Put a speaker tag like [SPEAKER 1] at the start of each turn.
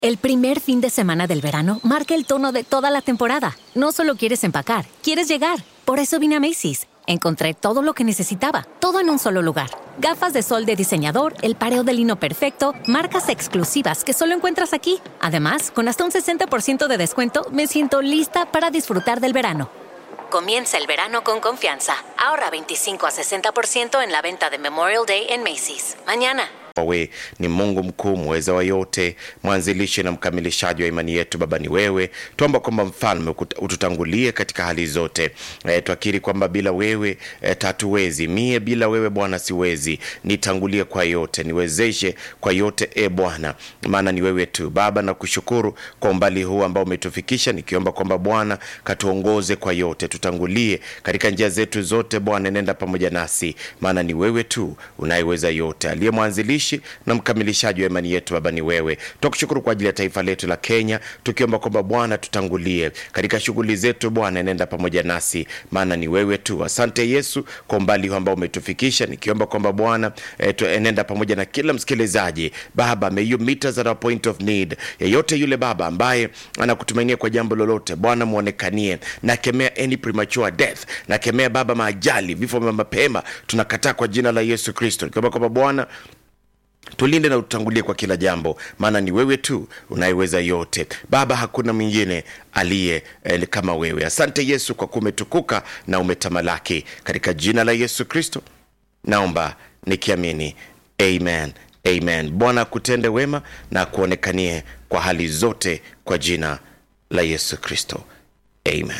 [SPEAKER 1] El primer fin de semana del verano marca el tono de toda la temporada. No solo quieres empacar, quieres llegar. Por eso vine a Macy's. Encontré todo lo que necesitaba, todo en un solo lugar. Gafas de sol de diseñador, el pareo de lino perfecto, marcas exclusivas que solo encuentras aquí. Además, con hasta un 60% de descuento, me siento lista para disfrutar del verano. Comienza el verano con confianza. Ahorra 25 a 60% en la venta de Memorial Day en Macy's. Mañana.
[SPEAKER 2] Wewe ni Mungu mkuu mweza wa yote, mwanzilishi na mkamilishaji wa imani yetu. Baba ni wewe, tuomba kwamba mfalme ututangulie katika hali zote. E, twakiri kwamba bila wewe e, tatuwezi. Mie bila wewe Bwana siwezi, nitangulie kwa yote, niwezeshe kwa yote e Bwana, maana ni wewe tu Baba. Na kushukuru kwa umbali huu ambao umetufikisha, nikiomba kwamba Bwana katuongoze kwa yote, tutangulie katika njia zetu zote. Bwana nenda pamoja nasi, maana ni wewe tu unayeweza yote, aliye mwanzilishi na mkamilishaji wa imani yetu. Baba ni wewe. Tunakushukuru kwa ajili ya taifa letu la Kenya, tukiomba kwamba Bwana tutangulie katika shughuli zetu. Bwana nenda pamoja nasi, maana ni wewe tu. Asante Yesu kwa umbali huu ambao umetufikisha, nikiomba kwamba Bwana eh, nenda pamoja na kila msikilizaji Baba, may you meet us at our point of need. Yeyote yule Baba ambaye anakutumainia kwa jambo lolote, Bwana muonekanie. Nakemea any premature death, nakemea Baba maajali, vifo vya mapema, tunakataa kwa jina la Yesu Kristo, nikiomba kwamba Bwana tulinde na utangulie kwa kila jambo, maana ni wewe tu unayeweza yote Baba, hakuna mwingine aliye eh, kama wewe. Asante Yesu kwa kuwa umetukuka na umetamalaki, katika jina la Yesu Kristo naomba nikiamini, amen, amen. Bwana akutende wema na akuonekanie kwa hali zote, kwa jina la Yesu Kristo, amen.